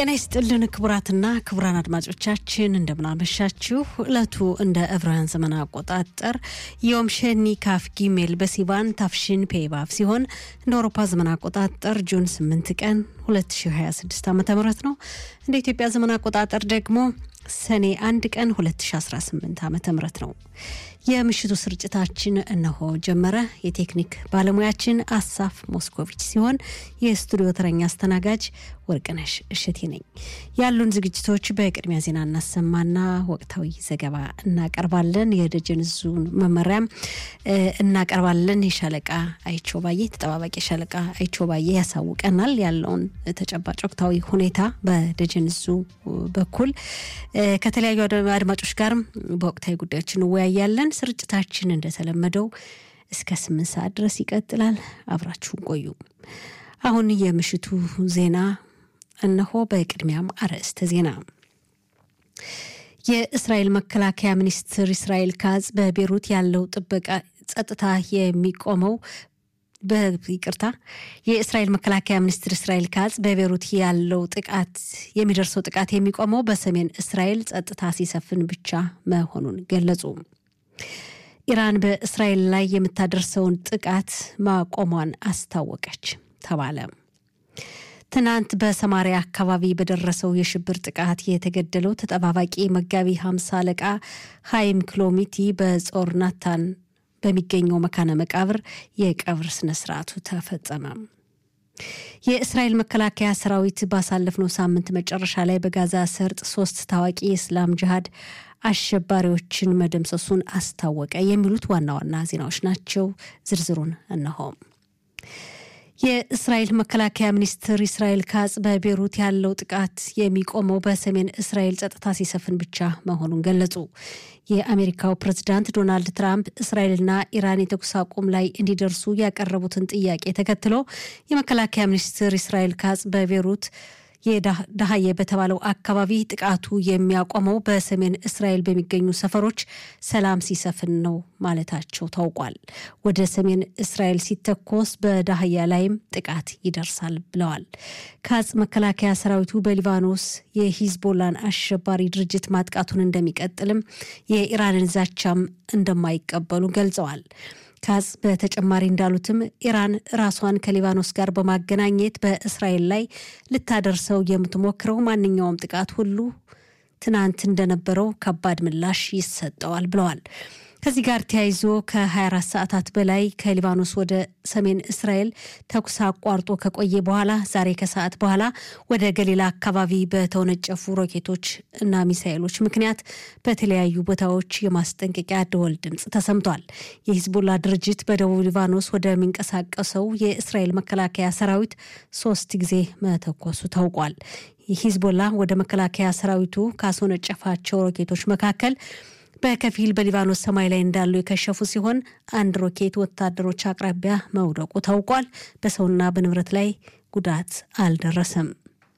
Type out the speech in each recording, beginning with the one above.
ጤና ይስጥልን ክቡራትና ክቡራን አድማጮቻችን እንደምናመሻችሁ። ዕለቱ እንደ ዕብራውያን ዘመን አቆጣጠር ዮም ሸኒ ካፍ ጊሜል በሲቫን ታፍሽን ፔባብ ሲሆን እንደ አውሮፓ ዘመን አቆጣጠር ጁን 8 ቀን 2026 ዓ ም ነው። እንደ ኢትዮጵያ ዘመን አቆጣጠር ደግሞ ሰኔ አንድ ቀን 2018 ዓ ም ነው። የምሽቱ ስርጭታችን እነሆ ጀመረ። የቴክኒክ ባለሙያችን አሳፍ ሞስኮቪች ሲሆን የስቱዲዮ ተረኛ አስተናጋጅ ወርቅነሽ እሽቴ ነኝ። ያሉን ዝግጅቶች በቅድሚያ ዜና እናሰማና ወቅታዊ ዘገባ እናቀርባለን። የደጀን ዙን መመሪያም እናቀርባለን። የሻለቃ አይቾ ባዬ ተጠባባቂ ሻለቃ አይቾ ባዬ ያሳውቀናል ያለውን ተጨባጭ ወቅታዊ ሁኔታ በደጀን ዙ በኩል ከተለያዩ አድማጮች ጋርም በወቅታዊ ጉዳዮች እንወያያለን። ስርጭታችን እንደተለመደው እስከ ስምንት ሰዓት ድረስ ይቀጥላል። አብራችሁን ቆዩ። አሁን የምሽቱ ዜና እነሆ። በቅድሚያም አርዕስተ ዜና። የእስራኤል መከላከያ ሚኒስትር እስራኤል ካዝ በቤሩት ያለው ጥበቃ ጸጥታ የሚቆመው በይቅርታ የእስራኤል መከላከያ ሚኒስትር እስራኤል ካዝ በቤሩት ያለው ጥቃት የሚደርሰው ጥቃት የሚቆመው በሰሜን እስራኤል ጸጥታ ሲሰፍን ብቻ መሆኑን ገለጹ። ኢራን በእስራኤል ላይ የምታደርሰውን ጥቃት ማቆሟን አስታወቀች ተባለ። ትናንት በሰማሪያ አካባቢ በደረሰው የሽብር ጥቃት የተገደለው ተጠባባቂ መጋቢ ሀምሳ አለቃ ሀይም ክሎሚቲ በጾር ናታን በሚገኘው መካነ መቃብር የቀብር ስነስርዓቱ ተፈጸመ። የእስራኤል መከላከያ ሰራዊት ባሳለፍነው ሳምንት መጨረሻ ላይ በጋዛ ሰርጥ ሶስት ታዋቂ የእስላም ጅሃድ አሸባሪዎችን መደምሰሱን አስታወቀ። የሚሉት ዋና ዋና ዜናዎች ናቸው። ዝርዝሩን እነሆ። የእስራኤል መከላከያ ሚኒስትር እስራኤል ካጽ በቤሩት ያለው ጥቃት የሚቆመው በሰሜን እስራኤል ጸጥታ ሲሰፍን ብቻ መሆኑን ገለጹ። የአሜሪካው ፕሬዝዳንት ዶናልድ ትራምፕ እስራኤልና ኢራን የተኩስ አቁም ላይ እንዲደርሱ ያቀረቡትን ጥያቄ ተከትሎ የመከላከያ ሚኒስትር እስራኤል ካጽ በቤሩት የዳህየ በተባለው አካባቢ ጥቃቱ የሚያቆመው በሰሜን እስራኤል በሚገኙ ሰፈሮች ሰላም ሲሰፍን ነው ማለታቸው ታውቋል። ወደ ሰሜን እስራኤል ሲተኮስ በዳህያ ላይም ጥቃት ይደርሳል ብለዋል። ካጽ መከላከያ ሰራዊቱ በሊባኖስ የሂዝቦላን አሸባሪ ድርጅት ማጥቃቱን እንደሚቀጥልም የኢራንን ዛቻም እንደማይቀበሉ ገልጸዋል። ካዝ በተጨማሪ እንዳሉትም ኢራን ራሷን ከሊባኖስ ጋር በማገናኘት በእስራኤል ላይ ልታደርሰው የምትሞክረው ማንኛውም ጥቃት ሁሉ ትናንት እንደነበረው ከባድ ምላሽ ይሰጠዋል ብለዋል። ከዚህ ጋር ተያይዞ ከ24 ሰዓታት በላይ ከሊባኖስ ወደ ሰሜን እስራኤል ተኩስ አቋርጦ ከቆየ በኋላ ዛሬ ከሰዓት በኋላ ወደ ገሊላ አካባቢ በተወነጨፉ ሮኬቶች እና ሚሳኤሎች ምክንያት በተለያዩ ቦታዎች የማስጠንቀቂያ ደወል ድምፅ ተሰምቷል። የሂዝቦላ ድርጅት በደቡብ ሊባኖስ ወደሚንቀሳቀሰው የእስራኤል መከላከያ ሰራዊት ሶስት ጊዜ መተኮሱ ታውቋል። ሂዝቦላ ወደ መከላከያ ሰራዊቱ ካስወነጨፋቸው ሮኬቶች መካከል በከፊል በሊባኖስ ሰማይ ላይ እንዳሉ የከሸፉ ሲሆን አንድ ሮኬት ወታደሮች አቅራቢያ መውደቁ ታውቋል። በሰውና በንብረት ላይ ጉዳት አልደረሰም።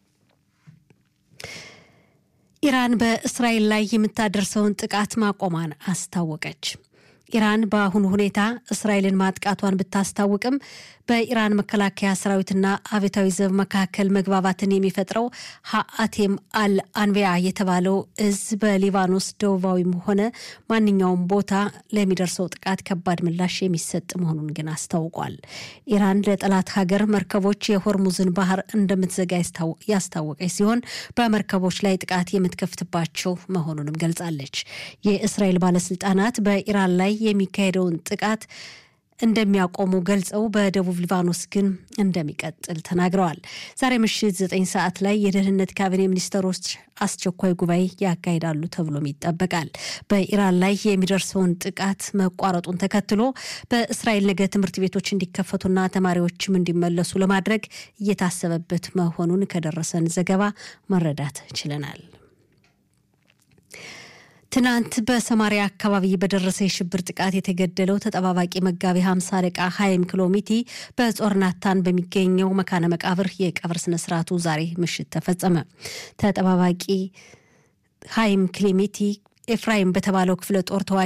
ኢራን በእስራኤል ላይ የምታደርሰውን ጥቃት ማቆሟን አስታወቀች። ኢራን በአሁኑ ሁኔታ እስራኤልን ማጥቃቷን ብታስታውቅም በኢራን መከላከያ ሰራዊትና አብዮታዊ ዘብ መካከል መግባባትን የሚፈጥረው ሀአቴም አል አንቢያ የተባለው እዝ በሊባኖስ ደቡባዊም ሆነ ማንኛውም ቦታ ለሚደርሰው ጥቃት ከባድ ምላሽ የሚሰጥ መሆኑን ግን አስታውቋል። ኢራን ለጠላት ሀገር መርከቦች የሆርሙዝን ባህር እንደምትዘጋ ያስታወቀች ሲሆን በመርከቦች ላይ ጥቃት የምትከፍትባቸው መሆኑንም ገልጻለች። የእስራኤል ባለስልጣናት በኢራን ላይ የሚካሄደውን ጥቃት እንደሚያቆሙ ገልጸው በደቡብ ሊባኖስ ግን እንደሚቀጥል ተናግረዋል። ዛሬ ምሽት ዘጠኝ ሰዓት ላይ የደህንነት ካቢኔ ሚኒስትሮች አስቸኳይ ጉባኤ ያካሂዳሉ ተብሎም ይጠበቃል። በኢራን ላይ የሚደርሰውን ጥቃት መቋረጡን ተከትሎ በእስራኤል ነገ ትምህርት ቤቶች እንዲከፈቱና ተማሪዎችም እንዲመለሱ ለማድረግ እየታሰበበት መሆኑን ከደረሰን ዘገባ መረዳት ችለናል። ትናንት በሰማሪያ አካባቢ በደረሰ የሽብር ጥቃት የተገደለው ተጠባባቂ መጋቢ ሀምሳ አለቃ ሀይም ክሎሚቲ በጾር ናታን በሚገኘው መካነ መቃብር የቀብር ስነስርዓቱ ዛሬ ምሽት ተፈጸመ። ተጠባባቂ ሀይም ክሊሚቲ ኤፍራይም በተባለው ክፍለ ጦር ተዋጊ